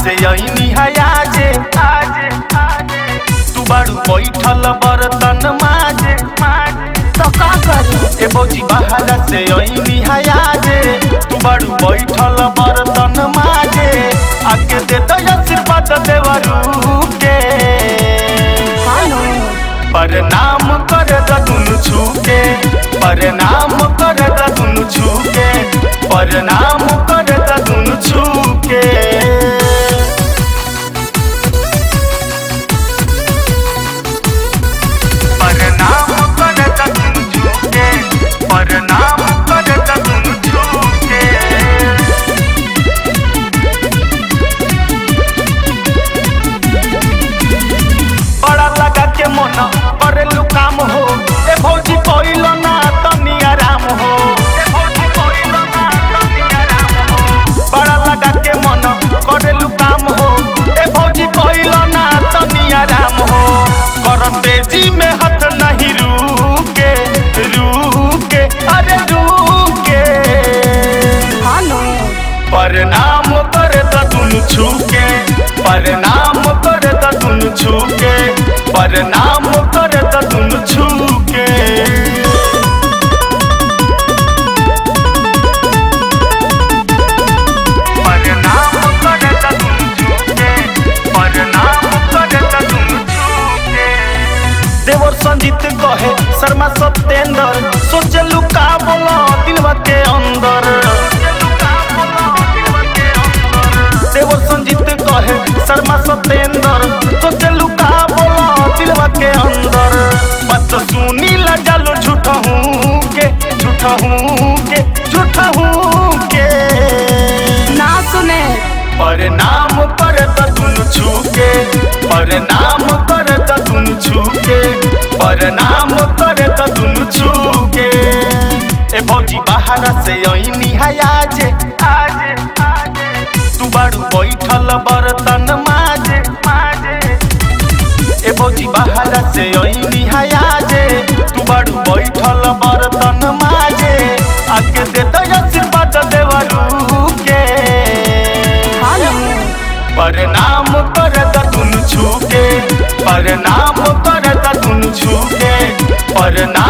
से अइनी हयाजे आजे आजे तू बाड़ू बैठल बर्तन माजे माजे तो का करी ए भौजी बाहर से अइनी हयाजे तू बाड़ू बैठल बर्तन माजे आके दे दो आशीर्वाद देवरू के हेलो प्रणाम कर दुनु छूके प्रणाम कर दुनु छूके प्रणाम कर दुनु छूके प्रणाम कर दुनु छूके प्रणाम कर दुनु छूके बड़ा लगा के मन करेलू काम हो ए भौजी कोइल ना तनी आराम हो ए भौजी कोइल ना तनी आराम हो बड़ा लगा के मन करेलू काम हो ए भौजी कोइल ना तनी आराम हो कर तेजी में हाथ नहीं रुके रुके अरे रुके हेलो प्रणाम कर दुनु छूके प्रणाम कर दुनु छूके प्रणाम कर दुनु छूके प्रणाम कर दुनु छूके प्रणाम कर दुनु छूके देवर संजीत कहे शर्मा सत्येंद्र सोचलू का बोला दिलवा के अंदर देवर संजीत कहे शर्मा सत्येंद्र सोचलू का बोला दिलवा के अंदर बात सुनी ला जालो झूठा हूँ के झूठा हूँ के झूठा हूँ के ना सुने प्रणाम कर दुनु छूके प्रणाम कर दुनु छूके प्रणाम कर दुनु छूके ए भौजी बाहर से अइनी हयाजे आजे आजे तू बाड़ू बैठल बर्तन माजे माजे ए भौजी बाहर से अइनी हयाजे तू बाड़ू बैठल बर्तन माजे आके दे दो आशीर्वाद देवरू के हेलो प्रणाम कर दुनु छूके प्रणाम कर दुनु छूके प्रणाम